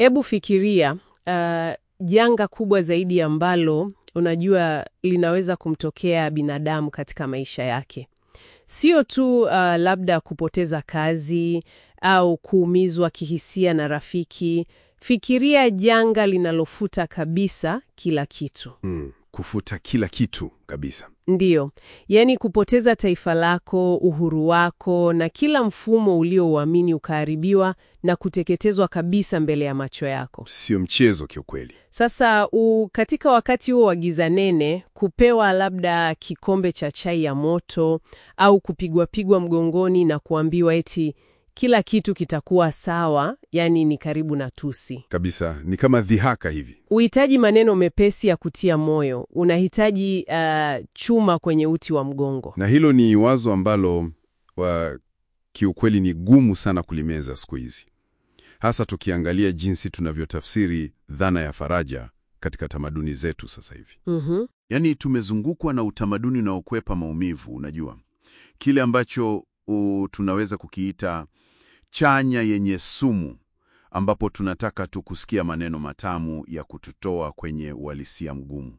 Hebu fikiria uh, janga kubwa zaidi ambalo unajua linaweza kumtokea binadamu katika maisha yake. Sio tu uh, labda kupoteza kazi au kuumizwa kihisia na rafiki. Fikiria janga linalofuta kabisa kila kitu. Mm, kufuta kila kitu kabisa. Ndiyo, yaani kupoteza taifa lako, uhuru wako na kila mfumo uliouamini ukaharibiwa na kuteketezwa kabisa mbele ya macho yako. Sio mchezo kiukweli. Sasa u, katika wakati huo wa giza nene, kupewa labda kikombe cha chai ya moto au kupigwa-pigwa mgongoni na kuambiwa eti kila kitu kitakuwa sawa, yani ni karibu na tusi. Kabisa, ni kama dhihaka hivi. Uhitaji maneno mepesi ya kutia moyo, unahitaji uh, chuma kwenye uti wa mgongo. Na hilo ni wazo ambalo wa, kiukweli ni gumu sana kulimeza siku hizi, hasa tukiangalia jinsi tunavyotafsiri dhana ya faraja katika tamaduni zetu sasa hivi. Mhm. Yaani tumezungukwa na utamaduni unaokwepa maumivu, unajua kile ambacho u, tunaweza kukiita chanya yenye sumu, ambapo tunataka tu kusikia maneno matamu ya kututoa kwenye uhalisia mgumu.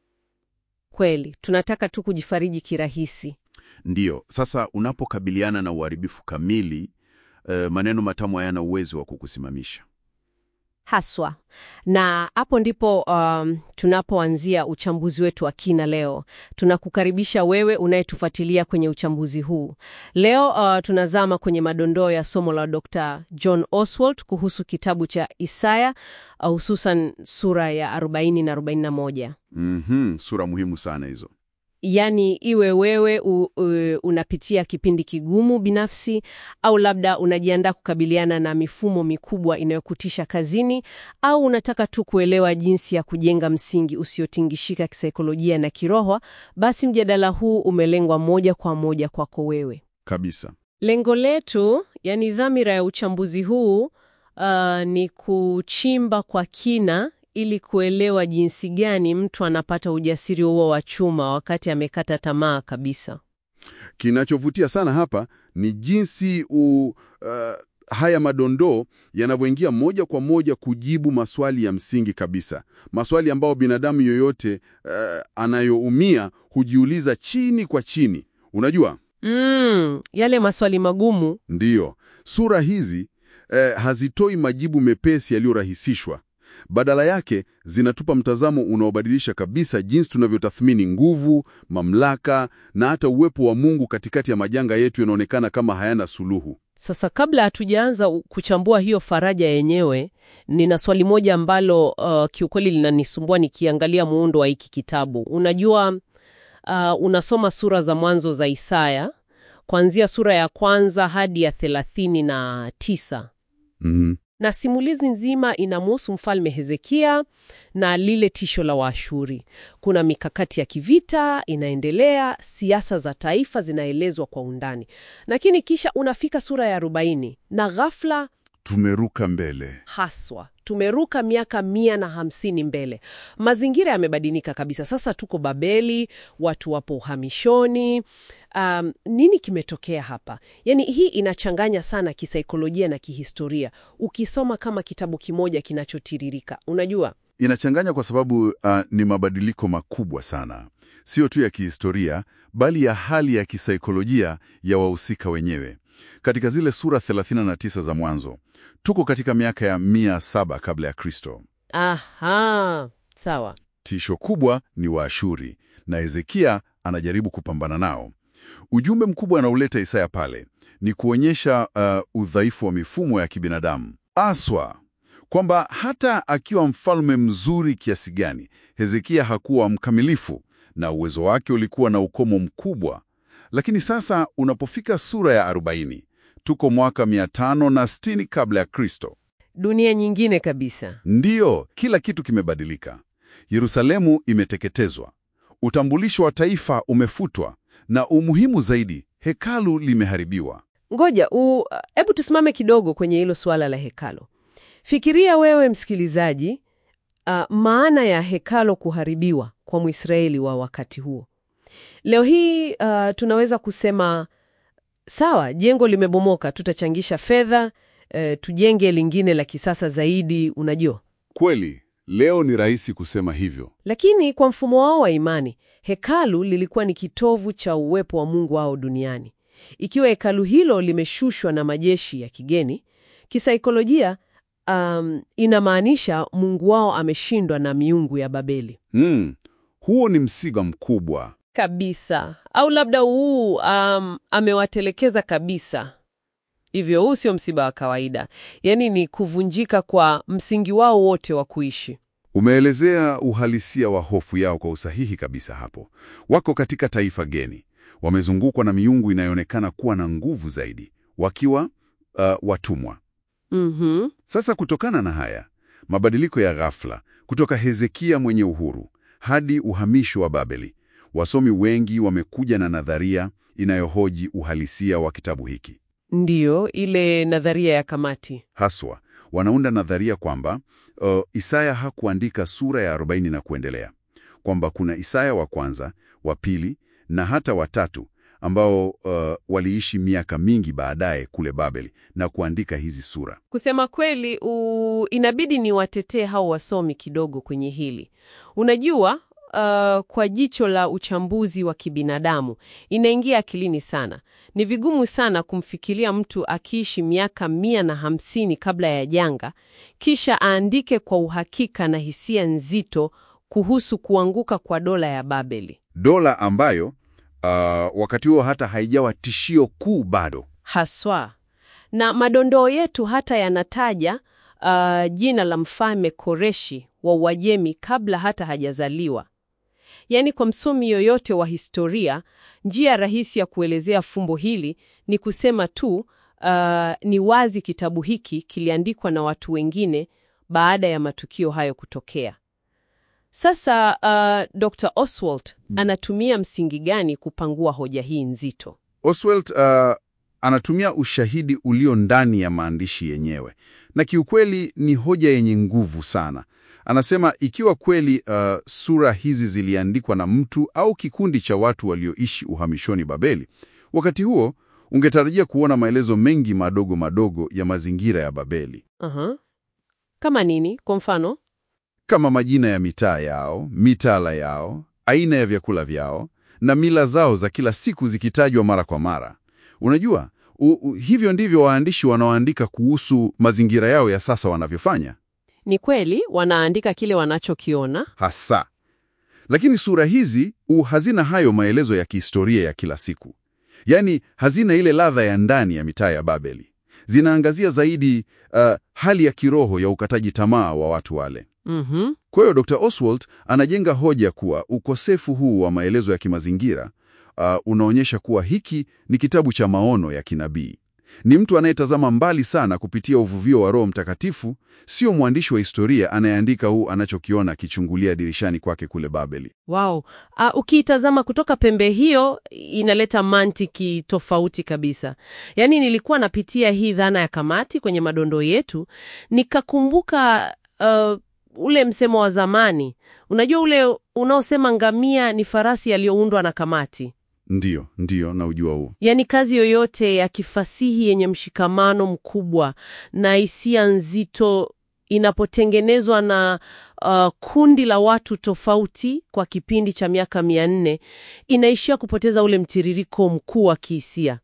Kweli, tunataka tu kujifariji kirahisi. Ndiyo, sasa unapokabiliana na uharibifu kamili, eh, maneno matamu hayana uwezo wa kukusimamisha. Haswa. Na hapo ndipo um, tunapoanzia uchambuzi wetu wa kina leo. Tunakukaribisha wewe unayetufuatilia kwenye uchambuzi huu. Leo uh, tunazama kwenye madondoo ya somo la Dr. John Oswald kuhusu kitabu cha Isaya uh, hususan sura ya 40 na 41. Mhm, sura muhimu sana hizo. Yaani iwe wewe u, u, unapitia kipindi kigumu binafsi au labda unajiandaa kukabiliana na mifumo mikubwa inayokutisha kazini au unataka tu kuelewa jinsi ya kujenga msingi usiotingishika kisaikolojia na kiroho, basi mjadala huu umelengwa moja kwa moja kwako wewe. Kabisa. Lengo letu, yani dhamira ya uchambuzi huu uh, ni kuchimba kwa kina ili kuelewa jinsi gani mtu anapata ujasiri huo wa chuma wakati amekata tamaa kabisa. Kinachovutia sana hapa ni jinsi u, uh, haya madondoo yanavyoingia moja kwa moja kujibu maswali ya msingi kabisa, maswali ambayo binadamu yoyote uh, anayoumia hujiuliza chini kwa chini. Unajua, Mm, yale maswali magumu. ndiyo sura hizi eh, hazitoi majibu mepesi yaliyorahisishwa. Badala yake zinatupa mtazamo unaobadilisha kabisa jinsi tunavyotathmini nguvu, mamlaka na hata uwepo wa Mungu katikati ya majanga yetu yanaonekana kama hayana suluhu. Sasa kabla hatujaanza u- kuchambua hiyo faraja yenyewe, nina swali moja ambalo uh, kiukweli linanisumbua nikiangalia muundo wa hiki kitabu. Unajua uh, unasoma sura za mwanzo za Isaya kuanzia sura ya kwanza hadi ya thelathini na tisa Mhm. na simulizi nzima inamhusu mfalme Hezekia na lile tisho la Waashuri. Kuna mikakati ya kivita inaendelea, siasa za taifa zinaelezwa kwa undani, lakini kisha unafika sura ya arobaini na ghafla Tumeruka mbele. haswa tumeruka miaka mia na hamsini mbele. Mazingira yamebadilika kabisa. Sasa tuko Babeli, watu wapo uhamishoni. Um, nini kimetokea hapa? Yaani hii inachanganya sana kisaikolojia na kihistoria, ukisoma kama kitabu kimoja kinachotiririka. Unajua, Inachanganya kwa sababu uh, ni mabadiliko makubwa sana, sio tu ya kihistoria, bali ya hali ya kisaikolojia ya wahusika wenyewe. Katika zile sura 39 za mwanzo, tuko katika miaka ya mia saba kabla ya Kristo. aha, sawa. Tisho kubwa ni Waashuri na Hezekia anajaribu kupambana nao. Ujumbe mkubwa anauleta Isaya pale ni kuonyesha uh, udhaifu wa mifumo ya kibinadamu aswa, kwamba hata akiwa mfalme mzuri kiasi gani, Hezekia hakuwa mkamilifu na uwezo wake ulikuwa na ukomo mkubwa. Lakini sasa unapofika sura ya 40 tuko mwaka 560 kabla ya Kristo. Dunia nyingine kabisa. Ndiyo, kila kitu kimebadilika. Yerusalemu imeteketezwa, utambulisho wa taifa umefutwa, na umuhimu zaidi, hekalu limeharibiwa. Ngoja, u- hebu tusimame kidogo kwenye hilo suala la hekalo. Fikiria wewe msikilizaji, uh, maana ya hekalo kuharibiwa kwa Mwisraeli wa wakati huo. Leo hii uh, tunaweza kusema sawa, jengo limebomoka, tutachangisha fedha e, tujenge lingine la kisasa zaidi, unajua. Kweli, leo ni rahisi kusema hivyo. Lakini kwa mfumo wao wa imani, hekalu lilikuwa ni kitovu cha uwepo wa Mungu wao duniani. Ikiwa hekalu hilo limeshushwa na majeshi ya kigeni, kisaikolojia, um, inamaanisha Mungu wao ameshindwa na miungu ya Babeli Mm, huo ni msiba mkubwa. kabisa, au labda huu um, amewatelekeza kabisa. Hivyo huu sio msiba wa kawaida, yaani ni kuvunjika kwa msingi wao wote wa kuishi. Umeelezea uhalisia wa hofu yao kwa usahihi kabisa hapo. Wako katika taifa geni, wamezungukwa na miungu inayoonekana kuwa na nguvu zaidi, wakiwa uh, watumwa. Mhm. Sasa kutokana na haya mabadiliko ya ghafla kutoka Hezekia mwenye uhuru hadi uhamisho wa Babeli, wasomi wengi wamekuja na nadharia inayohoji uhalisia wa kitabu hiki. Ndiyo, ile nadharia ya kamati. Haswa wanaunda nadharia kwamba uh, Isaya hakuandika sura ya 40 na kuendelea, kwamba kuna Isaya wa kwanza, wa pili na hata watatu ambao uh, waliishi miaka mingi baadaye kule Babeli na kuandika hizi sura. Kusema kweli, u... inabidi niwatetee hao wasomi kidogo kwenye hili. Unajua, uh, kwa jicho la uchambuzi wa kibinadamu inaingia akilini sana. Ni vigumu sana kumfikiria mtu akiishi miaka mia na hamsini kabla ya janga, kisha aandike kwa uhakika na hisia nzito kuhusu kuanguka kwa dola ya Babeli. Dola ambayo uh, wakati huo hata haijawa tishio kuu bado. Haswa. Na madondoo yetu hata yanataja uh, jina la mfalme Koreshi wa Uajemi kabla hata hajazaliwa. Yaani, kwa msomi yoyote wa historia, njia rahisi ya kuelezea fumbo hili ni kusema tu uh, ni wazi kitabu hiki kiliandikwa na watu wengine baada ya matukio hayo kutokea. Sasa uh, Dr. Oswald anatumia msingi gani kupangua hoja hii nzito? Oswald uh, anatumia ushahidi ulio ndani ya maandishi yenyewe, na kiukweli ni hoja yenye nguvu sana. Anasema ikiwa kweli uh, sura hizi ziliandikwa na mtu au kikundi cha watu walioishi uhamishoni Babeli, wakati huo ungetarajia kuona maelezo mengi madogo madogo ya mazingira ya Babeli, Aha. Kama nini? Kwa mfano? kama majina ya mitaa yao, mitaala yao, aina ya vyakula vyao na mila zao za kila siku zikitajwa mara kwa mara. Unajua, u, u, hivyo ndivyo waandishi wanaoandika kuhusu mazingira yao ya sasa wanavyofanya Ni kweli wanaandika kile wanachokiona. hasa. Lakini sura hizi u hazina hayo maelezo ya kihistoria ya kila siku, yaani hazina ile ladha ya ndani ya mitaa ya Babeli. Zinaangazia zaidi uh, hali ya kiroho ya ukataji tamaa wa watu wale. Mhm. Kwa hiyo Dr. Oswald anajenga hoja kuwa ukosefu huu wa maelezo ya kimazingira uh, unaonyesha kuwa hiki ni kitabu cha maono ya kinabii. Ni mtu anayetazama mbali sana kupitia uvuvio wa Roho Mtakatifu, sio mwandishi wa historia anayeandika huu anachokiona akichungulia dirishani kwake kule Babeli. Wow. Uh, ukiitazama kutoka pembe hiyo inaleta mantiki tofauti kabisa. Yaani nilikuwa napitia hii dhana ya kamati kwenye madondoo yetu, nikakumbuka uh, ule msemo wa zamani. Unajua ule unaosema ngamia ni farasi yaliyoundwa na kamati. Ndiyo, ndiyo, na ujua huu. Yaani kazi yoyote ya kifasihi yenye mshikamano mkubwa na hisia nzito inapotengenezwa na uh, kundi la watu tofauti kwa kipindi cha miaka mia nne inaishia kupoteza ule mtiririko mkuu wa kihisia.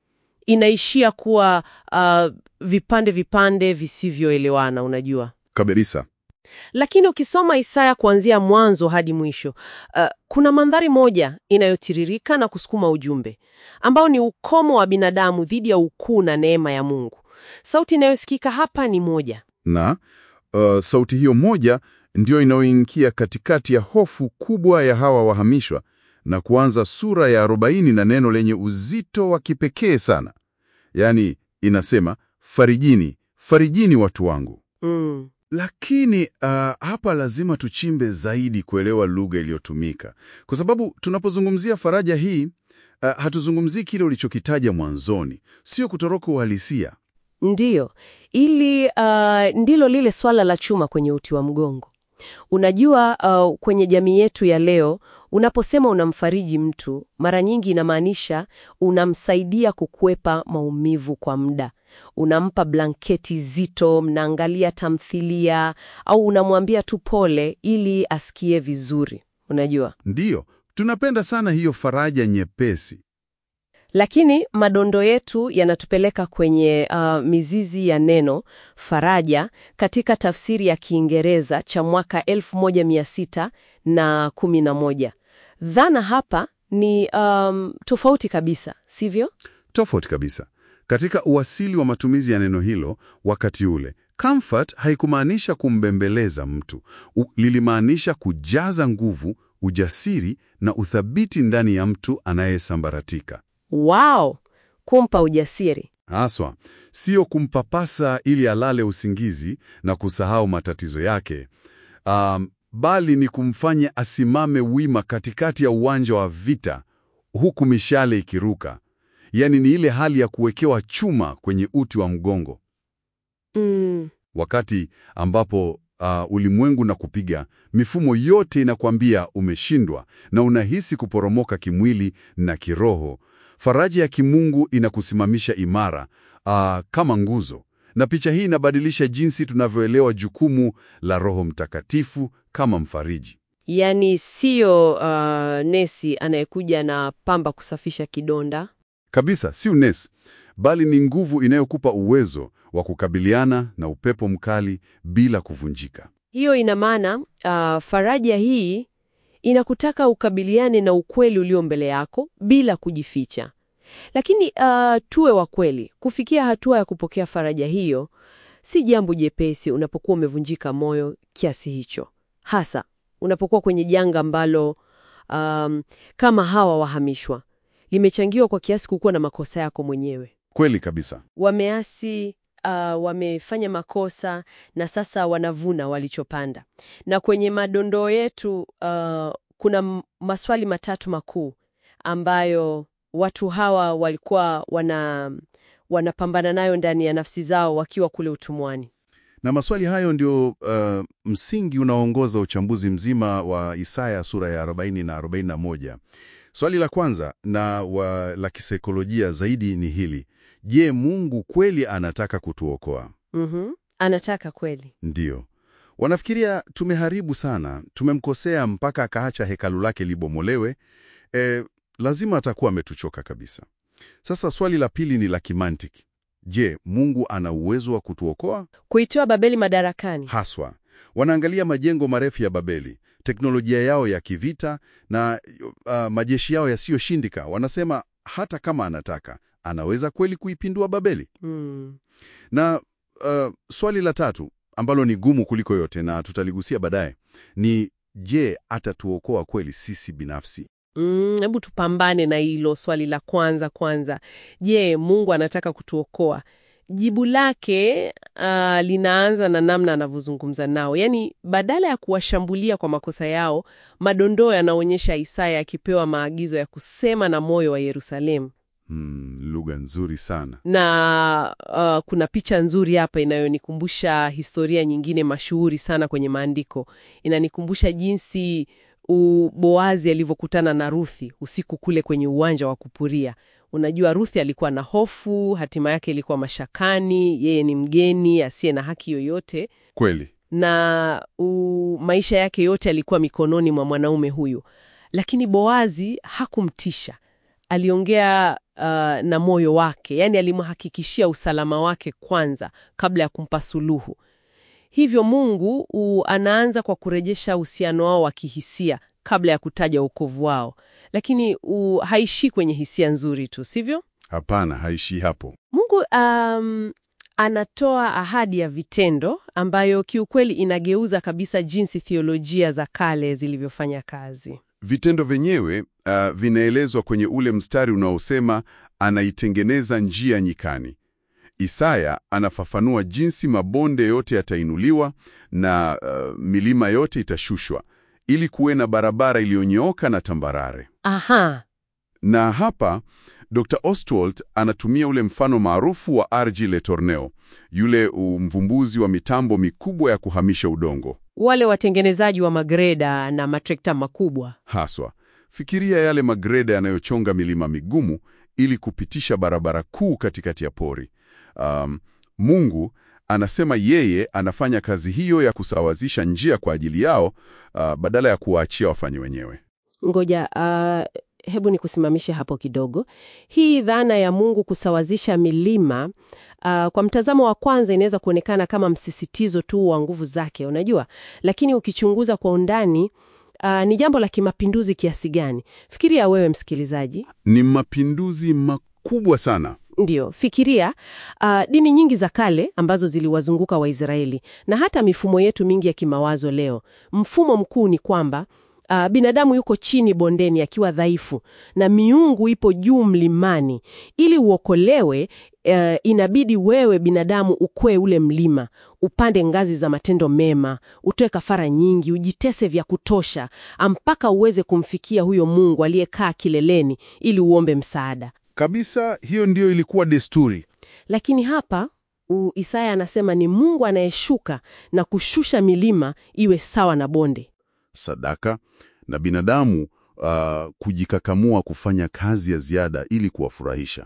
Inaishia kuwa uh, vipande vipande visivyoelewana, unajua. Kabisa. Lakini ukisoma Isaya kuanzia mwanzo hadi mwisho, uh, kuna mandhari moja inayotiririka na kusukuma ujumbe ambao ni ukomo wa binadamu dhidi ya ukuu na neema ya Mungu. Sauti inayosikika hapa ni moja. Na uh, sauti hiyo moja ndiyo inayoingia katikati ya hofu kubwa ya hawa wahamishwa na kuanza sura ya 40 na neno lenye uzito wa kipekee sana. Yaani inasema farijini, farijini watu wangu. Mm. Lakini uh, hapa lazima tuchimbe zaidi kuelewa lugha iliyotumika, kwa sababu tunapozungumzia faraja hii uh, hatuzungumzii kile ulichokitaja mwanzoni, sio kutoroka uhalisia. Ndiyo, ili uh, ndilo lile swala la chuma kwenye uti wa mgongo. Unajua, uh, kwenye jamii yetu ya leo, unaposema unamfariji mtu, mara nyingi inamaanisha unamsaidia kukwepa maumivu kwa muda. Unampa blanketi zito, mnaangalia tamthilia, au unamwambia tu pole ili asikie vizuri. Unajua, Ndiyo, tunapenda sana hiyo faraja nyepesi. lakini madondo yetu yanatupeleka kwenye uh, mizizi ya neno faraja katika tafsiri ya Kiingereza cha mwaka 1611. Dhana hapa ni um, tofauti kabisa, sivyo? Tofauti kabisa. Katika uasili wa matumizi ya neno hilo wakati ule, comfort haikumaanisha kumbembeleza mtu. U, lilimaanisha kujaza nguvu, ujasiri na uthabiti ndani ya mtu anayesambaratika. Wow, kumpa ujasiri. Haswa, sio kumpapasa ili alale usingizi na kusahau matatizo yake. Um, bali ni kumfanya asimame wima katikati ya uwanja wa vita huku mishale ikiruka. Yaani ni ile hali ya kuwekewa chuma kwenye uti wa mgongo. Mm, Wakati ambapo uh, ulimwengu na kupiga, mifumo yote inakwambia umeshindwa na unahisi kuporomoka kimwili na kiroho. Faraja ya kimungu inakusimamisha imara uh, kama nguzo. Na picha hii inabadilisha jinsi tunavyoelewa jukumu la Roho Mtakatifu kama mfariji. yaani siyo uh, nesi anayekuja na pamba kusafisha kidonda. Kabisa, si unesi, bali ni nguvu inayokupa uwezo wa kukabiliana na upepo mkali bila kuvunjika. Hiyo ina maana uh, faraja hii inakutaka ukabiliane na ukweli ulio mbele yako bila kujificha. Lakini uh, tuwe wa kweli, kufikia hatua ya kupokea faraja hiyo si jambo jepesi unapokuwa umevunjika moyo kiasi hicho, hasa unapokuwa kwenye janga ambalo um, kama hawa wahamishwa limechangiwa kwa kiasi kukuwa na makosa yako mwenyewe Kweli kabisa. wameasi uh, wamefanya makosa na sasa wanavuna walichopanda. Na kwenye madondoo yetu uh, kuna m- maswali matatu makuu ambayo watu hawa walikuwa wana wanapambana nayo ndani ya nafsi zao wakiwa kule utumwani. Na maswali hayo ndio uh, msingi unaoongoza uchambuzi mzima wa Isaya sura ya 40 na 41. Swali la kwanza na wa, la kisaikolojia zaidi ni hili: Je, Mungu kweli anataka kutuokoa? Mhm. Anataka kweli. Ndiyo. Wanafikiria tumeharibu sana, tumemkosea mpaka akaacha hekalu lake libomolewe. E, lazima atakuwa ametuchoka kabisa. Sasa swali la pili ni la kimantiki. Je, Mungu ana uwezo wa kutuokoa? Kuitoa Babeli madarakani. Haswa wanaangalia majengo marefu ya Babeli, teknolojia yao ya kivita na uh, majeshi yao yasiyoshindika. Wanasema hata kama anataka, anaweza kweli kuipindua Babeli? Mm. Na uh, swali la tatu ambalo ni gumu kuliko yote na tutaligusia baadaye ni je, atatuokoa kweli sisi binafsi? Mm, hebu tupambane na hilo swali la kwanza kwanza. Je, Mungu anataka kutuokoa? Jibu lake uh, linaanza na namna anavyozungumza nao. Yaani, badala ya kuwashambulia kwa makosa yao, madondoo yanaonyesha Isaya akipewa maagizo ya kusema na moyo wa Yerusalemu. Hmm, lugha nzuri sana. Na uh, kuna picha nzuri hapa inayonikumbusha historia nyingine mashuhuri sana kwenye maandiko. Inanikumbusha jinsi u- Boazi alivyokutana na Ruthi usiku kule kwenye uwanja wa kupuria. Unajua, Ruthi alikuwa na hofu, hatima yake ilikuwa mashakani. Yeye ni mgeni asiye na haki yoyote, Kweli. na u, maisha yake yote alikuwa mikononi mwa mwanaume huyu, lakini Boazi hakumtisha. Aliongea uh, na moyo wake, yaani alimhakikishia usalama wake kwanza kabla ya kumpa suluhu. Hivyo Mungu u, anaanza kwa kurejesha uhusiano wao wa kihisia kabla ya kutaja wokovu wao, lakini u, haishii kwenye hisia nzuri tu, sivyo? Hapana, haishii hapo. Mungu um, anatoa ahadi ya vitendo ambayo kiukweli inageuza kabisa jinsi theolojia za kale zilivyofanya kazi. Vitendo vyenyewe uh, vinaelezwa kwenye ule mstari unaosema anaitengeneza njia nyikani. Isaya anafafanua jinsi mabonde yote yatainuliwa na uh, milima yote itashushwa ili kuwe na barabara iliyonyooka na tambarare. Aha, Na hapa Dr. Ostwald anatumia ule mfano maarufu wa R.G. Le Tourneur, yule mvumbuzi wa mitambo mikubwa ya kuhamisha udongo. wale watengenezaji wa magreda na matrekta makubwa. Haswa, fikiria yale magreda yanayochonga milima migumu ili kupitisha barabara kuu katikati ya pori. Um, Mungu anasema yeye anafanya kazi hiyo ya kusawazisha njia kwa ajili yao, uh, badala ya kuwaachia wafanye wenyewe. Ngoja, uh, hebu nikusimamishe hapo kidogo. Hii dhana ya Mungu kusawazisha milima uh, kwa mtazamo wa kwanza inaweza kuonekana kama msisitizo tu wa nguvu zake, unajua, lakini ukichunguza kwa undani uh, ni jambo la kimapinduzi kiasi gani? Fikiria wewe msikilizaji, Ni mapinduzi makubwa sana. Ndiyo, fikiria uh, dini nyingi za kale ambazo ziliwazunguka Waisraeli na hata mifumo yetu mingi ya kimawazo leo. Mfumo mkuu ni kwamba uh, binadamu yuko chini bondeni akiwa dhaifu na miungu ipo juu mlimani. Ili uokolewe, uh, inabidi wewe binadamu ukwee ule mlima, upande ngazi za matendo mema, utoe kafara nyingi, ujitese vya kutosha mpaka uweze kumfikia huyo Mungu aliyekaa kileleni ili uombe msaada. Kabisa, hiyo ndiyo ilikuwa desturi. Lakini hapa u, Isaya anasema ni Mungu anayeshuka na kushusha milima iwe sawa na bonde. Sadaka na binadamu uh, kujikakamua kufanya kazi ya ziada ili kuwafurahisha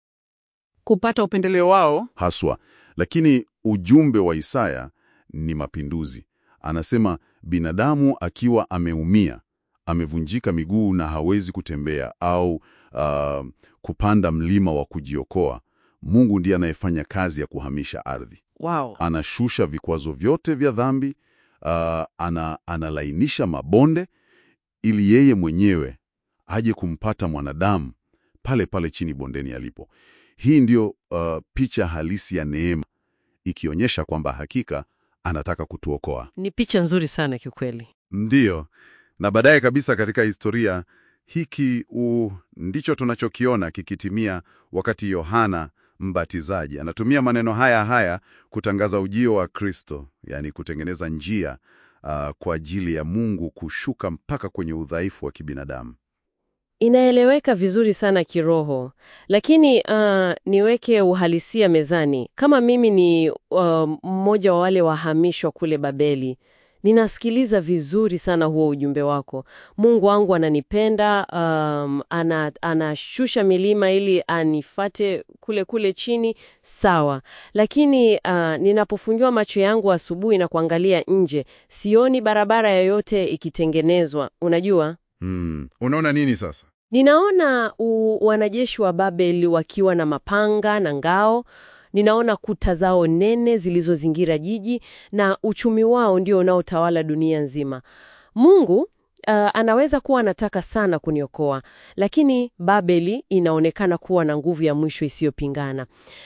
Kupata upendeleo wao. haswa. Lakini ujumbe wa Isaya ni mapinduzi. Anasema binadamu akiwa ameumia, amevunjika miguu na hawezi kutembea au uh, kupanda mlima wa kujiokoa, Mungu ndiye anayefanya kazi ya kuhamisha ardhi. Wow. Anashusha vikwazo vyote vya dhambi, uh, ana, analainisha mabonde ili yeye mwenyewe aje kumpata mwanadamu pale pale chini bondeni alipo. Hii ndiyo uh, picha halisi ya neema, ikionyesha kwamba hakika anataka kutuokoa. Ni picha nzuri sana kiukweli. Ndiyo, na baadaye kabisa katika historia hiki u, ndicho tunachokiona kikitimia wakati Yohana Mbatizaji anatumia maneno haya haya kutangaza ujio wa Kristo, yaani kutengeneza njia uh, kwa ajili ya Mungu kushuka mpaka kwenye udhaifu wa kibinadamu. Inaeleweka vizuri sana kiroho, lakini uh, niweke uhalisia mezani. Kama mimi ni uh, mmoja wa wale wahamishwa kule Babeli, ninasikiliza vizuri sana huo ujumbe wako. Mungu wangu ananipenda, um, ana, anashusha milima ili anifate kule kule chini, sawa. Lakini uh, ninapofungiwa macho yangu asubuhi na kuangalia nje, sioni barabara yoyote ikitengenezwa. Unajua Hmm, unaona nini sasa? Ninaona u, wanajeshi wa Babeli wakiwa na mapanga na ngao. Ninaona kuta zao nene zilizozingira jiji na uchumi wao ndio unaotawala dunia nzima. Mungu uh, anaweza kuwa anataka sana kuniokoa, lakini Babeli inaonekana kuwa na nguvu ya mwisho isiyopingana.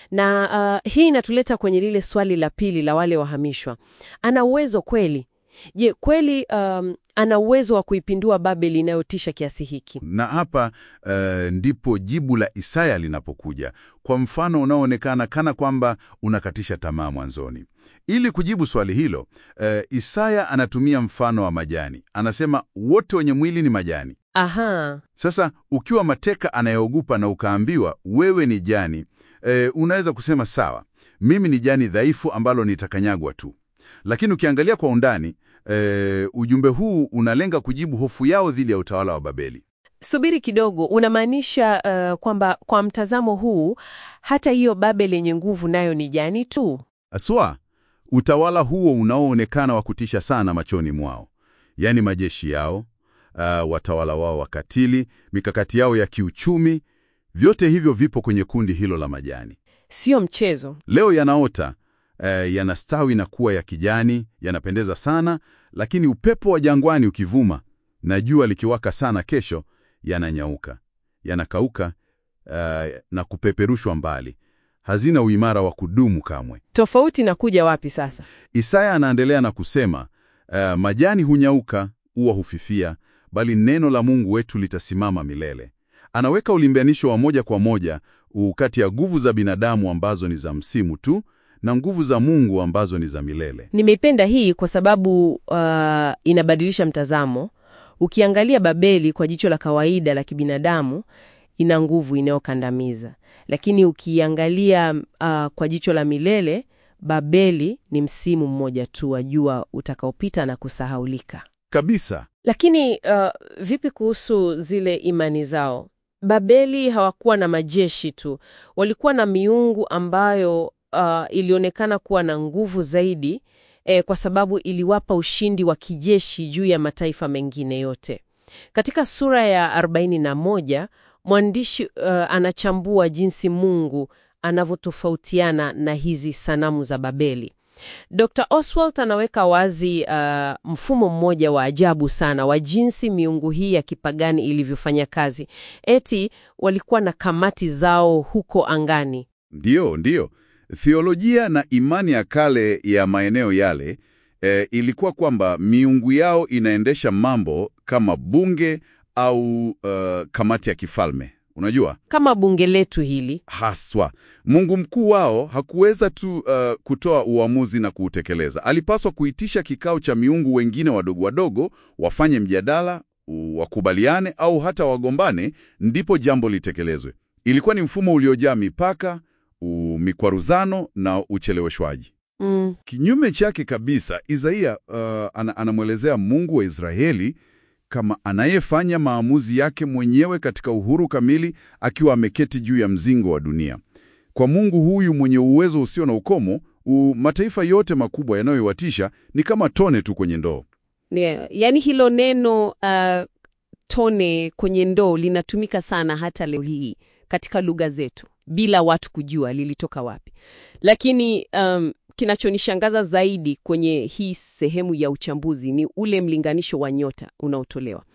Na uh, hii inatuleta kwenye lile swali la pili la wale wahamishwa. Ana uwezo kweli? Je, kweli um, ana uwezo wa kuipindua Babeli inayotisha kiasi hiki? Na hapa eh, ndipo jibu la Isaya linapokuja kwa mfano unaoonekana kana kwamba unakatisha tamaa mwanzoni. Ili kujibu swali hilo, eh, Isaya anatumia mfano wa majani. Anasema wote wenye mwili ni majani. Aha, Sasa ukiwa mateka anayeogopa na ukaambiwa wewe ni jani, eh, unaweza kusema sawa, mimi ni jani dhaifu ambalo nitakanyagwa tu. Lakini ukiangalia kwa undani, eh, ujumbe huu unalenga kujibu hofu yao dhidi ya utawala wa Babeli. subiri kidogo. Unamaanisha uh, kwamba kwa mtazamo huu hata hiyo Babeli yenye nguvu nayo ni jani tu? Aswa, utawala huo unaoonekana wa kutisha sana machoni mwao, yaani majeshi yao, uh, watawala wao wakatili, mikakati yao ya kiuchumi, vyote hivyo vipo kwenye kundi hilo la majani. Sio mchezo. Leo yanaota, uh, yanastawi na kuwa ya kijani, yanapendeza sana, lakini upepo wa jangwani ukivuma na jua likiwaka sana kesho, yananyauka, yanakauka, uh, na kupeperushwa mbali. Hazina uimara wa kudumu kamwe. Tofauti na kuja wapi sasa? Isaya anaendelea na kusema uh, majani hunyauka, ua hufifia, bali neno la Mungu wetu litasimama milele. Anaweka ulimbanisho wa moja kwa moja kati ya nguvu za binadamu ambazo ni za msimu tu na nguvu za Mungu ambazo ni za milele. Nimeipenda hii kwa sababu uh, inabadilisha mtazamo. Ukiangalia Babeli kwa jicho la kawaida la kibinadamu, ina nguvu inayokandamiza, lakini ukiangalia uh, kwa jicho la milele, Babeli ni msimu mmoja tu wa jua utakaopita na kusahaulika. Kabisa. Lakini uh, vipi kuhusu zile imani zao? Babeli hawakuwa na majeshi tu, walikuwa na miungu ambayo uh, ilionekana kuwa na nguvu zaidi eh, kwa sababu iliwapa ushindi wa kijeshi juu ya mataifa mengine yote. Katika sura ya 41 mwandishi uh, anachambua jinsi Mungu anavyotofautiana na hizi sanamu za Babeli. Dr. Oswald anaweka wazi uh, mfumo mmoja wa ajabu sana wa jinsi miungu hii ya kipagani ilivyofanya kazi. Eti walikuwa na kamati zao huko angani. Ndiyo, ndiyo. Theolojia na imani ya kale ya maeneo yale e, ilikuwa kwamba miungu yao inaendesha mambo kama bunge au uh, kamati ya kifalme. Unajua? Kama bunge letu hili. Haswa. Mungu mkuu wao hakuweza tu uh, kutoa uamuzi na kuutekeleza. Alipaswa kuitisha kikao cha miungu wengine wadogo wadogo, wafanye mjadala, wakubaliane au hata wagombane, ndipo jambo litekelezwe. Ilikuwa ni mfumo uliojaa mipaka, mikwaruzano na ucheleweshwaji. Mm. Kinyume chake kabisa, Isaia uh, ana, anamwelezea Mungu wa Israeli kama anayefanya maamuzi yake mwenyewe katika uhuru kamili akiwa ameketi juu ya mzingo wa dunia. Kwa Mungu huyu mwenye uwezo usio na ukomo, u, mataifa yote makubwa yanayoiwatisha ni kama tone tu kwenye ndoo. Yeah, yaani hilo neno uh, tone kwenye ndoo linatumika sana hata leo hii katika lugha zetu bila watu kujua lilitoka wapi. Lakini um, kinachonishangaza zaidi kwenye hii sehemu ya uchambuzi ni ule mlinganisho wa nyota unaotolewa.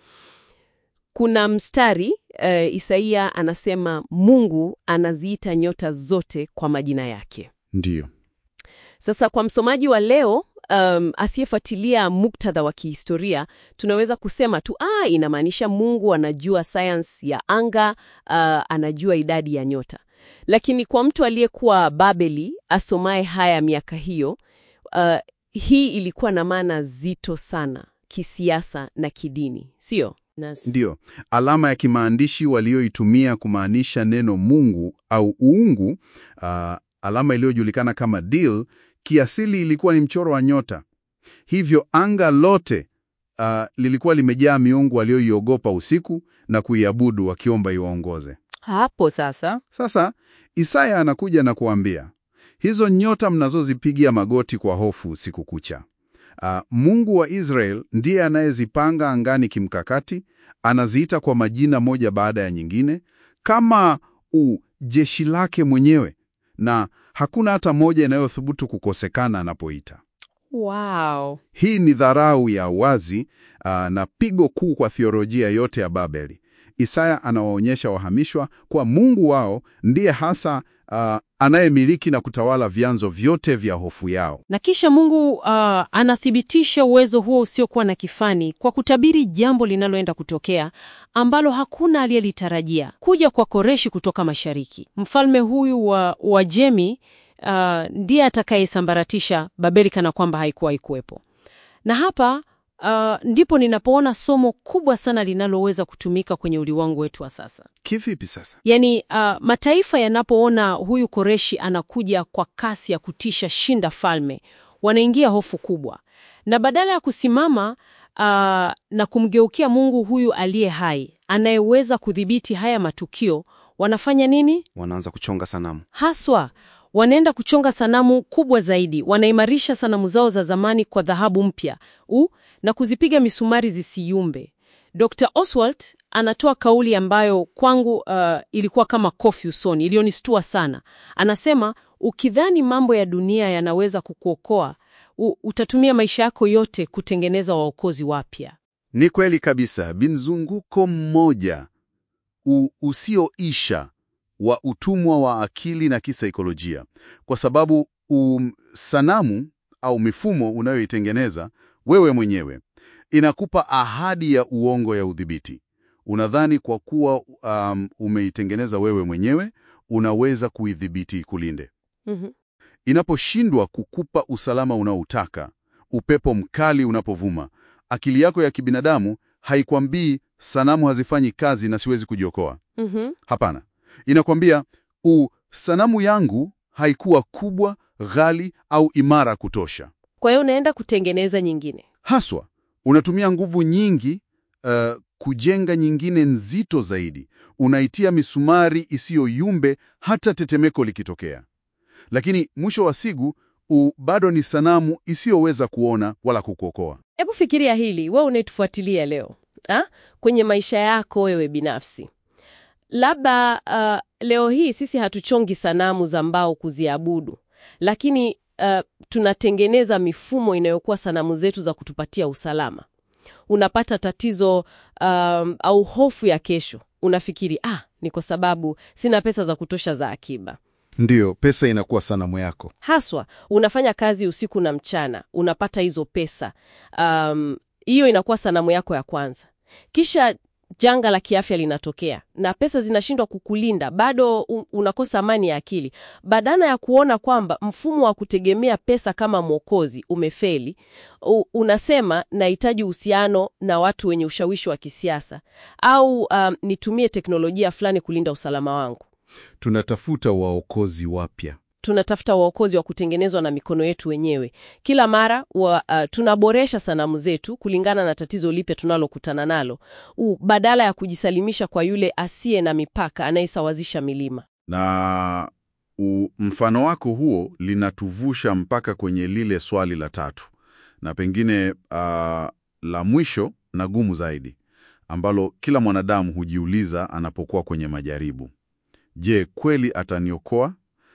Kuna mstari uh, Isaia anasema Mungu anaziita nyota zote kwa majina yake. Ndiyo. Sasa kwa msomaji wa leo um, asiyefuatilia muktadha wa kihistoria tunaweza kusema tu ah, inamaanisha Mungu anajua sayansi ya anga, uh, anajua idadi ya nyota. Lakini kwa mtu aliyekuwa Babeli asomaye haya miaka hiyo, uh, hii ilikuwa na maana zito sana kisiasa na kidini, sio? Ndiyo, alama ya kimaandishi walioitumia kumaanisha neno Mungu au uungu, uh, alama iliyojulikana kama Dil, kiasili ilikuwa ni mchoro wa nyota. Hivyo anga lote uh, lilikuwa limejaa miungu walioiogopa usiku na kuiabudu wakiomba iwaongoze. Hapo sasa Sasa Isaya anakuja na kuambia hizo nyota mnazozipigia magoti kwa hofu usiku kucha, uh, Mungu wa Israel ndiye anayezipanga angani kimkakati, anaziita kwa majina moja baada ya nyingine kama u jeshi lake mwenyewe, na hakuna hata moja inayothubutu kukosekana anapoita. wow. Hii ni dharau ya wazi uh, na pigo kuu kwa theolojia yote ya Babeli. Isaya anawaonyesha wahamishwa kwa Mungu wao ndiye hasa uh, anayemiliki na kutawala vyanzo vyote vya hofu yao. Na kisha Mungu uh, anathibitisha uwezo huo usiokuwa na kifani kwa kutabiri jambo linaloenda kutokea ambalo hakuna aliyelitarajia: kuja kwa Koreshi kutoka mashariki. Mfalme huyu wa Uajemi uh, ndiye atakayesambaratisha Babeli kana kwamba haikuwa ikuwepo. Na hapa uh, ndipo ninapoona somo kubwa sana linaloweza kutumika kwenye ulimwengu wetu wa sasa. Kivipi sasa? Yaani uh, mataifa yanapoona huyu Koreshi anakuja kwa kasi ya kutisha shinda falme, wanaingia hofu kubwa, na badala ya kusimama uh, na kumgeukia Mungu huyu aliye hai anayeweza kudhibiti haya matukio, wanafanya nini? Wanaanza kuchonga sanamu. Haswa wanaenda kuchonga sanamu kubwa zaidi. Wanaimarisha sanamu zao za zamani kwa dhahabu mpya u na kuzipiga misumari zisiyumbe. Dr. Oswald anatoa kauli ambayo kwangu uh, ilikuwa kama kofi usoni, iliyonistua sana. Anasema ukidhani mambo ya dunia yanaweza kukuokoa, u, utatumia maisha yako yote kutengeneza waokozi wapya. Ni kweli kabisa, binzunguko mmoja u, usioisha wa utumwa wa akili na kisaikolojia, kwa sababu um, sanamu au mifumo unayoitengeneza wewe mwenyewe inakupa ahadi ya uongo ya udhibiti. Unadhani kwa kuwa um, umeitengeneza wewe mwenyewe unaweza kuidhibiti ikulinde. Mhm. Inaposhindwa kukupa usalama unaoutaka, upepo mkali unapovuma, akili yako ya kibinadamu haikwambii sanamu hazifanyi kazi na siwezi kujiokoa. Mhm. Hapana, inakwambia u sanamu yangu haikuwa kubwa, ghali au imara kutosha. Kwa hiyo unaenda kutengeneza nyingine. Haswa unatumia nguvu nyingi uh, kujenga nyingine nzito zaidi. Unaitia misumari isiyoyumbe hata tetemeko likitokea, lakini mwisho wa siku u bado ni sanamu isiyoweza kuona wala kukuokoa. Hebu fikiria hili, wewe unaitufuatilia leo ha? kwenye maisha yako wewe binafsi. Labda uh, leo hii sisi hatuchongi sanamu za mbao kuziabudu, lakini uh, tunatengeneza mifumo inayokuwa sanamu zetu za kutupatia usalama. Unapata tatizo um, au hofu ya kesho, unafikiri ah, ni kwa sababu sina pesa za kutosha za akiba. Ndiyo, pesa inakuwa sanamu yako. Haswa unafanya kazi usiku na mchana, unapata hizo pesa, um, hiyo inakuwa sanamu yako ya kwanza. Kisha janga la kiafya linatokea na pesa zinashindwa kukulinda, bado u- unakosa amani ya akili. Badala ya kuona kwamba mfumo wa kutegemea pesa kama mwokozi umefeli, u- unasema nahitaji uhusiano na watu wenye ushawishi wa kisiasa au um, nitumie teknolojia fulani kulinda usalama wangu. Tunatafuta waokozi wapya. tunatafuta waokozi wa kutengenezwa na mikono yetu wenyewe. Kila mara wa, uh, tunaboresha sanamu zetu kulingana na tatizo lipya tunalokutana nalo, u, badala ya kujisalimisha kwa yule asiye na mipaka anayesawazisha milima. Na u, mfano wako huo linatuvusha mpaka kwenye lile swali la tatu na pengine uh, la mwisho na gumu zaidi ambalo kila mwanadamu hujiuliza anapokuwa kwenye majaribu. Je, kweli ataniokoa?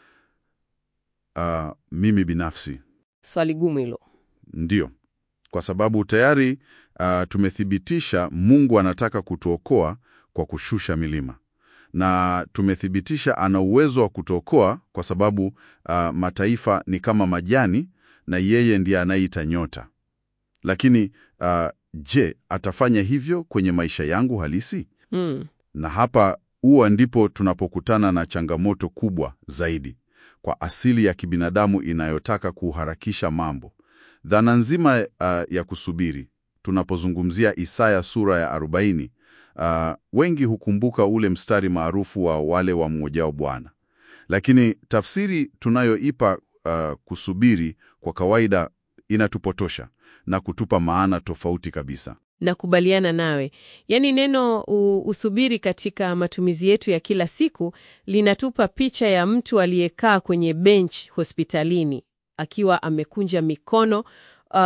Uh, mimi binafsi Swali gumu hilo. Ndiyo, kwa sababu tayari uh, tumethibitisha Mungu anataka kutuokoa kwa kushusha milima, na tumethibitisha ana uwezo wa kutuokoa kwa sababu uh, mataifa ni kama majani na yeye ndiye anayeita nyota. Lakini uh, je, atafanya hivyo kwenye maisha yangu halisi? Mm. Na hapa huwa ndipo tunapokutana na changamoto kubwa zaidi kwa asili ya kibinadamu inayotaka kuharakisha mambo. Dhana nzima uh, ya kusubiri. Tunapozungumzia Isaya sura ya 40, uh, wengi hukumbuka ule mstari maarufu wa wale wamngojao Bwana, lakini tafsiri tunayoipa uh, kusubiri kwa kawaida inatupotosha na kutupa maana tofauti kabisa. Nakubaliana nawe. Yaani neno u, usubiri katika matumizi yetu ya kila siku linatupa picha ya mtu aliyekaa kwenye bench hospitalini akiwa amekunja mikono uh,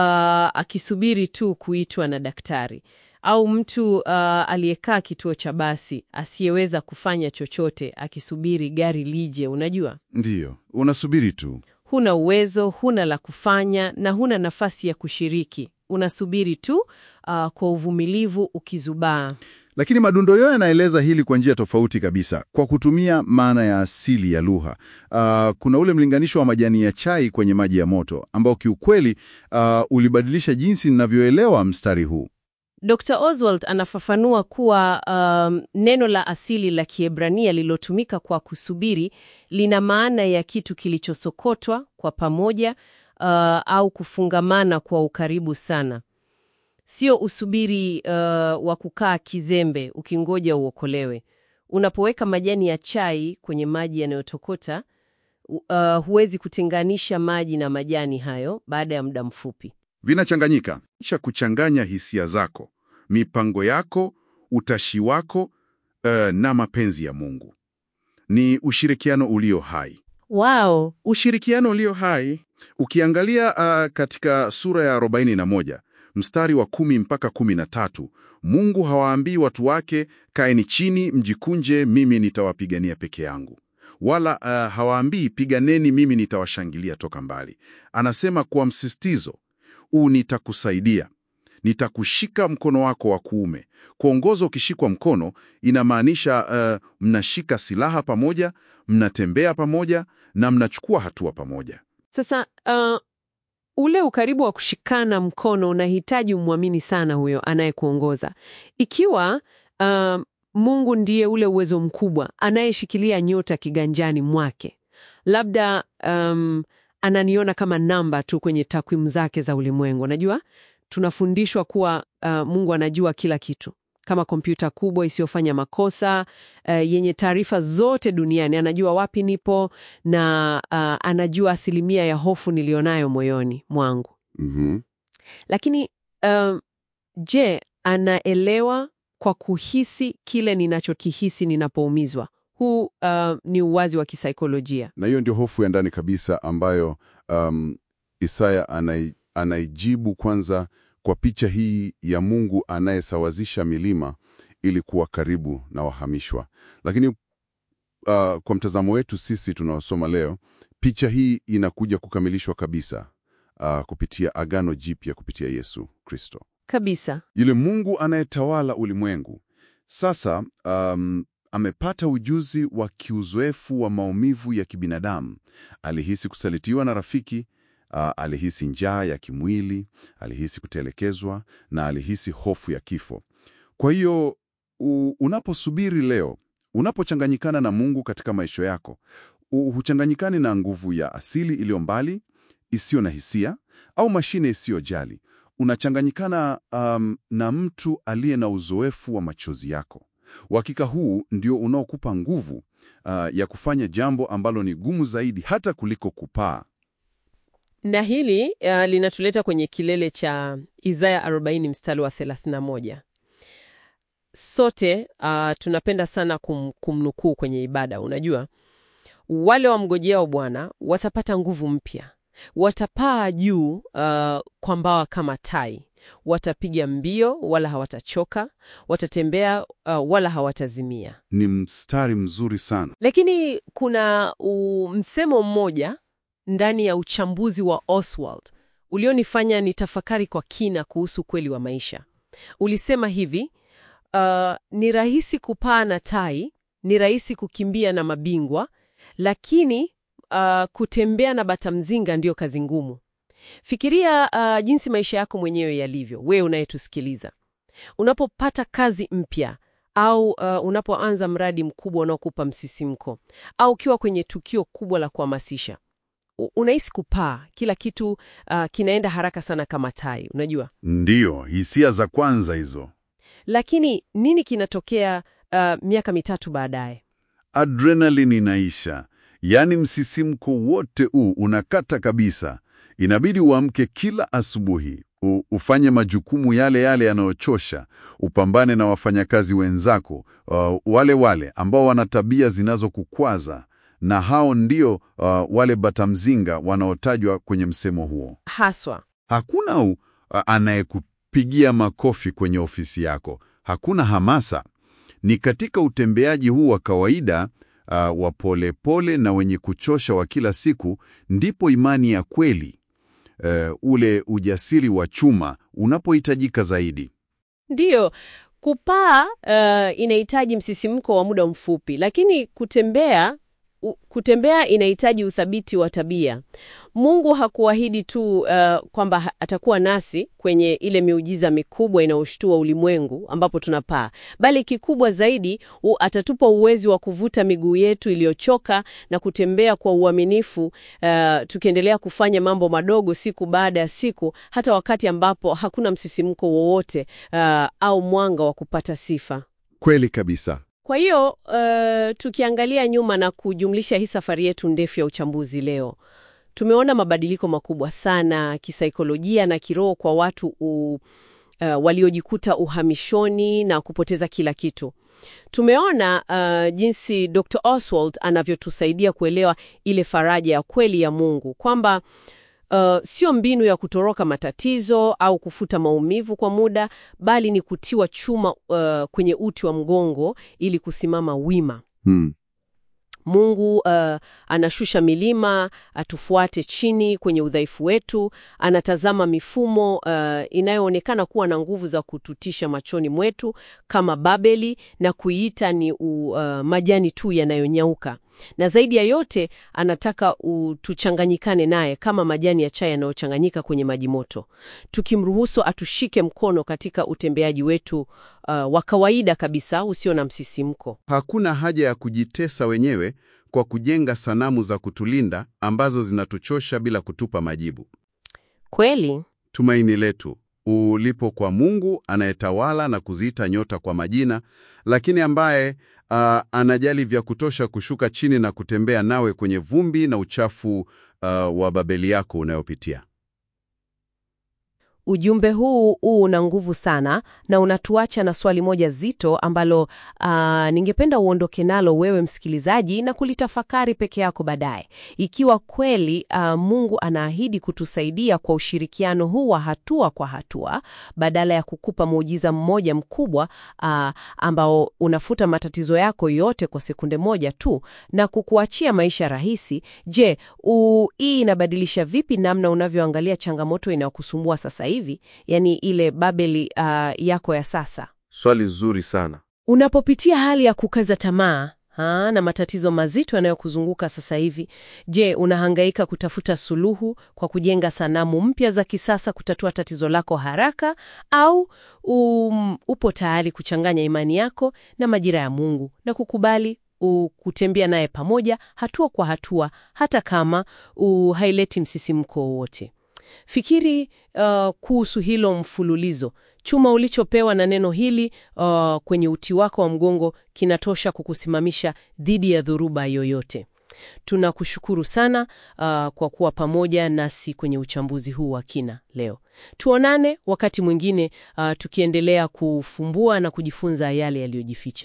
akisubiri tu kuitwa na daktari, au mtu uh, aliyekaa kituo cha basi asiyeweza kufanya chochote akisubiri gari lije. Unajua, Ndiyo, unasubiri tu. huna uwezo, huna la kufanya na huna nafasi ya kushiriki. Unasubiri tu uh, kwa uvumilivu ukizubaa. Lakini madundo yao yanaeleza hili kwa njia tofauti kabisa, kwa kutumia maana ya asili ya lugha. Uh, kuna ule mlinganisho wa majani ya chai kwenye maji ya moto ambao kiukweli uh, ulibadilisha jinsi ninavyoelewa mstari huu. Dr. Oswald anafafanua kuwa um, neno la asili la Kiebrania lililotumika kwa kusubiri lina maana ya kitu kilichosokotwa kwa pamoja uh, au kufungamana kwa ukaribu sana. Sio usubiri uh, wa kukaa kizembe ukingoja uokolewe. Unapoweka majani ya chai kwenye maji yanayotokota, uh, huwezi kutenganisha maji na majani hayo baada ya muda mfupi. Vinachanganyika, kisha kuchanganya hisia zako, mipango yako, utashi wako uh, na mapenzi ya Mungu. Ni ushirikiano ulio hai. Wow, Ushirikiano ulio hai. Ukiangalia uh, katika sura ya 41 mstari wa kumi mpaka kumi na tatu Mungu hawaambii watu wake kaeni chini mjikunje, mimi nitawapigania peke yangu, wala uh, hawaambii piganeni, mimi nitawashangilia toka mbali. Anasema kwa msisitizo huu, nitakusaidia, nitakushika mkono wako wa kuume. Kuongoza ukishikwa mkono inamaanisha uh, mnashika silaha pamoja, mnatembea pamoja na mnachukua hatua pamoja. Sasa uh, ule ukaribu wa kushikana mkono unahitaji umwamini sana huyo anayekuongoza. Ikiwa uh, Mungu ndiye ule uwezo mkubwa anayeshikilia nyota kiganjani mwake, labda um, ananiona kama namba tu kwenye takwimu zake za ulimwengu. Najua tunafundishwa kuwa uh, Mungu anajua kila kitu, kama kompyuta kubwa isiyofanya makosa, uh, yenye taarifa zote duniani. Anajua wapi nipo na uh, anajua asilimia ya hofu nilionayo moyoni mwangu. Mhm. Lakini um, je, anaelewa kwa kuhisi kile ninachokihisi ninapoumizwa? Huu uh, ni uwazi wa kisaikolojia. Na hiyo ndio hofu ya ndani kabisa ambayo um, Isaya anai, anaijibu kwanza kwa picha hii ya Mungu anayesawazisha milima ili kuwa karibu na wahamishwa. Lakini uh, kwa mtazamo wetu sisi tunaosoma leo, picha hii inakuja kukamilishwa kabisa uh, kupitia Agano Jipya kupitia Yesu Kristo. Kabisa. Yule Mungu anayetawala ulimwengu sasa um, amepata ujuzi wa kiuzoefu wa maumivu ya kibinadamu. Alihisi kusalitiwa na rafiki, uh, alihisi njaa ya kimwili, alihisi kutelekezwa na alihisi hofu ya kifo. Kwa hiyo u- unaposubiri leo, unapochanganyikana na Mungu katika maisha yako, u- huchanganyikani na nguvu ya asili iliyo mbali, isiyo na hisia au mashine isiyojali unachanganyikana um, na mtu aliye na uzoefu wa machozi yako. Uhakika huu ndio unaokupa nguvu uh, ya kufanya jambo ambalo ni gumu zaidi hata kuliko kupaa. Na hili uh, linatuleta kwenye kilele cha Isaya 40 mstari wa 31. Sote uh, tunapenda sana kum, kumnukuu kwenye ibada. Unajua, wale wamgojeao Bwana watapata nguvu mpya, watapaa juu uh, kwa mbawa kama tai, watapiga mbio wala hawatachoka, watatembea uh, wala hawatazimia. Ni mstari mzuri sana. Lakini kuna u, msemo mmoja ndani ya uchambuzi wa Oswald ulionifanya nitafakari kwa kina kuhusu kweli wa maisha. Ulisema hivi, uh, ni rahisi kupaa na tai, ni rahisi kukimbia na mabingwa, lakini uh, kutembea na bata mzinga ndiyo kazi ngumu. Fikiria uh, jinsi maisha yako mwenyewe yalivyo, wewe unayetusikiliza. Unapopata kazi mpya au uh, unapoanza mradi mkubwa unaokupa msisimko au ukiwa kwenye tukio kubwa la kuhamasisha, u- unahisi kupaa, kila kitu uh, kinaenda haraka sana kama tai, unajua. Ndiyo, hisia za kwanza hizo. Lakini nini kinatokea uh, miaka mitatu baadaye? Adrenaline inaisha, yaani msisimko wote huu unakata kabisa. Inabidi uamke kila asubuhi, u, ufanye majukumu yale yale yanayochosha, upambane na wafanyakazi wenzako uh, wale wale ambao wana tabia zinazokukwaza, na hao ndio uh, wale batamzinga wanaotajwa kwenye msemo huo. Haswa Hakuna u, a- anayekupigia makofi kwenye ofisi yako. Hakuna hamasa. Ni katika utembeaji huu wa kawaida uh, wa polepole na wenye kuchosha wa kila siku ndipo imani ya kweli uh, ule ujasiri wa chuma unapohitajika zaidi. ndiyo kupaa uh, inahitaji msisimko wa muda mfupi, lakini kutembea u, kutembea inahitaji uthabiti wa tabia. Mungu hakuahidi tu uh, kwamba ha- atakuwa nasi kwenye ile miujiza mikubwa inayoshtua ulimwengu ambapo tunapaa, bali kikubwa zaidi u, atatupa uwezo wa kuvuta miguu yetu iliyochoka na kutembea kwa uaminifu uh, tukiendelea kufanya mambo madogo siku baada ya siku, hata wakati ambapo hakuna msisimko wowote uh, au mwanga wa kupata sifa. Kweli kabisa. Kwa hiyo uh, tukiangalia nyuma na kujumlisha hii safari yetu ndefu ya uchambuzi leo, tumeona mabadiliko makubwa sana kisaikolojia na kiroho kwa watu u, uh, waliojikuta uhamishoni na kupoteza kila kitu. Tumeona uh, jinsi Dr. Oswald anavyotusaidia kuelewa ile faraja ya kweli ya Mungu kwamba uh, sio mbinu ya kutoroka matatizo au kufuta maumivu kwa muda, bali ni kutiwa chuma uh, kwenye uti wa mgongo ili kusimama wima. Hmm. Mungu uh, anashusha milima atufuate chini kwenye udhaifu wetu. Anatazama mifumo uh, inayoonekana kuwa na nguvu za kututisha machoni mwetu kama Babeli na kuiita ni u, uh, majani tu yanayonyauka. Na zaidi ya yote anataka u, tuchanganyikane naye kama majani ya chai yanayochanganyika kwenye maji moto, tukimruhusu atushike mkono katika utembeaji wetu uh, wa kawaida kabisa usio na msisimko. Hakuna haja ya kujitesa wenyewe kwa kujenga sanamu za kutulinda ambazo zinatuchosha bila kutupa majibu. Kweli Tumaini letu, ulipo kwa Mungu anayetawala na kuziita nyota kwa majina, lakini ambaye uh, anajali vya kutosha kushuka chini na kutembea nawe kwenye vumbi na uchafu uh, wa Babeli yako unayopitia. Ujumbe huu huu una nguvu sana na unatuacha na swali moja zito ambalo ah, ningependa uondoke nalo wewe msikilizaji na kulitafakari peke yako baadaye. Ikiwa kweli ah, Mungu anaahidi kutusaidia kwa ushirikiano huu wa hatua kwa hatua badala ya kukupa muujiza mmoja mkubwa ah, ambao unafuta matatizo yako yote kwa sekunde moja tu na kukuachia maisha rahisi. Je, u- hii inabadilisha vipi namna unavyoangalia changamoto inayokusumbua sasa hivi, yaani ile Babeli ah, yako ya sasa? Swali zuri sana. Unapopitia hali ya kukaza tamaa ha, na matatizo mazito yanayokuzunguka sasa hivi, je, unahangaika kutafuta suluhu kwa kujenga sanamu mpya za kisasa kutatua tatizo lako haraka, au um, upo tayari kuchanganya imani yako na majira ya Mungu na kukubali u- kutembea naye pamoja hatua kwa hatua, hata kama u- haileti msisimko wowote? Fikiri uh, kuhusu hilo mfululizo. Chuma ulichopewa na neno hili uh, kwenye uti wako wa mgongo kinatosha kukusimamisha dhidi ya dhoruba yoyote. Tunakushukuru sana uh, kwa kuwa pamoja nasi kwenye uchambuzi huu wa kina leo. Tuonane wakati mwingine uh, tukiendelea kufumbua na kujifunza yale yaliyojificha.